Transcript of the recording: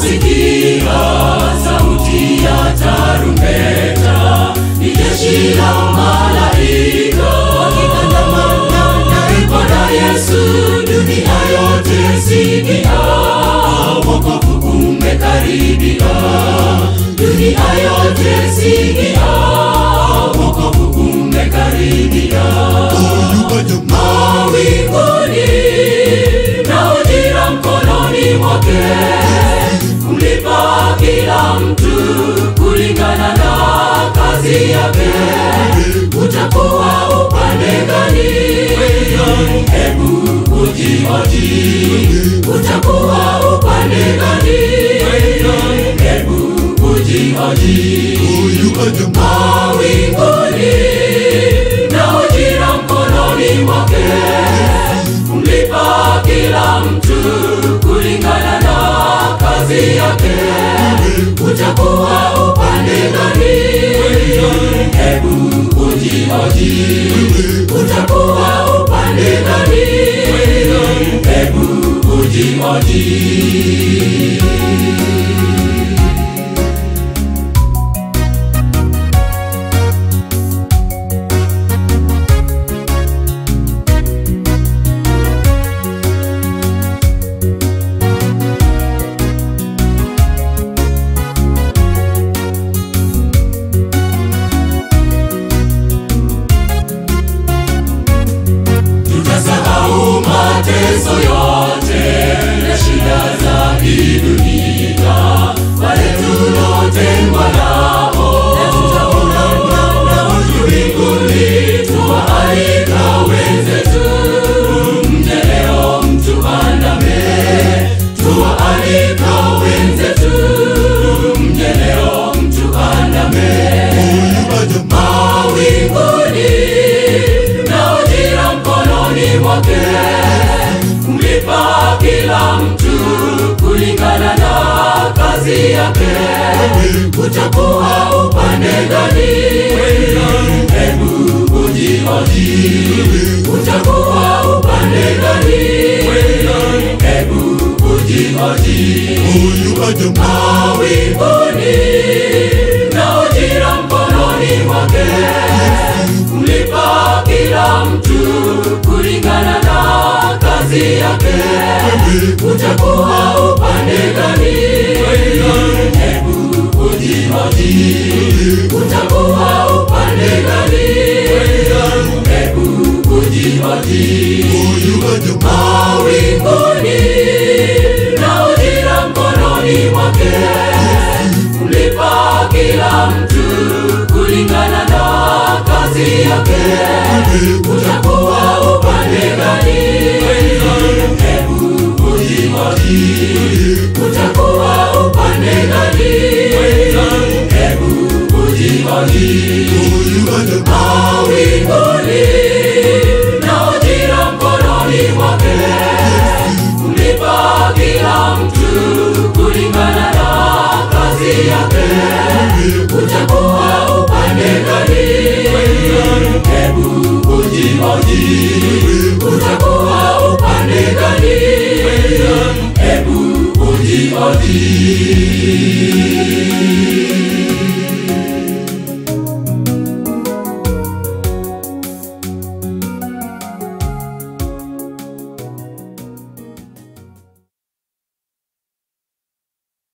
utasikia sauti ya tarumbeta, ni jeshi la malaika wakiandamana naye Bwana Yesu. Dunia yote sikia, wokovu umekaribia. Dunia yote sikia, wokovu umekaribia. Mawinguni na ujira mkononi mwake, kumlipa kila mtu kulingana na kazi yake. Utakuwa upande gani? Hebu ujihoji, utakuwa upande gani? Hebu ujihoji. Mawinguni na ujira mkononi mwake, kumlipa kila mtu kulingana na kazi yake. Utakuwa upande gani? Hebu ujihoji, utakuwa upande gani? Hebu ujihoji. tutasahau mateso yote na shida za hii dunia, wale tulotengwa nao na tutaonana nao mbinguni. Tuwaalika wenzetu, mje leo mtuandame. Tuwaalika wenzetu, mje leo mtuandame mawinguni na ujira mkononi mwake, kumlipa kila mtu kulingana na kazi yake. Utakuwa upande gani? Hebu ujihoji, utakuwa upande gani? Hebu ujihoji mawinguni na ujira mkononi mwake, kumlipa kila mtu kulingana na kazi yake. Utakuwa upande gani? Hebu ujihoji, utakuwa upande gani? Hebu ujihoji mawinguni na ujira mkononi mwake, kumlipa kila mtu kulingana na kazi yake. Utakuwa upande gani? Hebu ujihoji, utakuwa upande gani? Hebu ujihoji mawinguni na ujira mkononi mwake, kumlipa kila mtu kulingana na kazi yake. Utakuwa upande gani? Hebu ujihoji, utakuwa upande gani? Hebu ujihoji.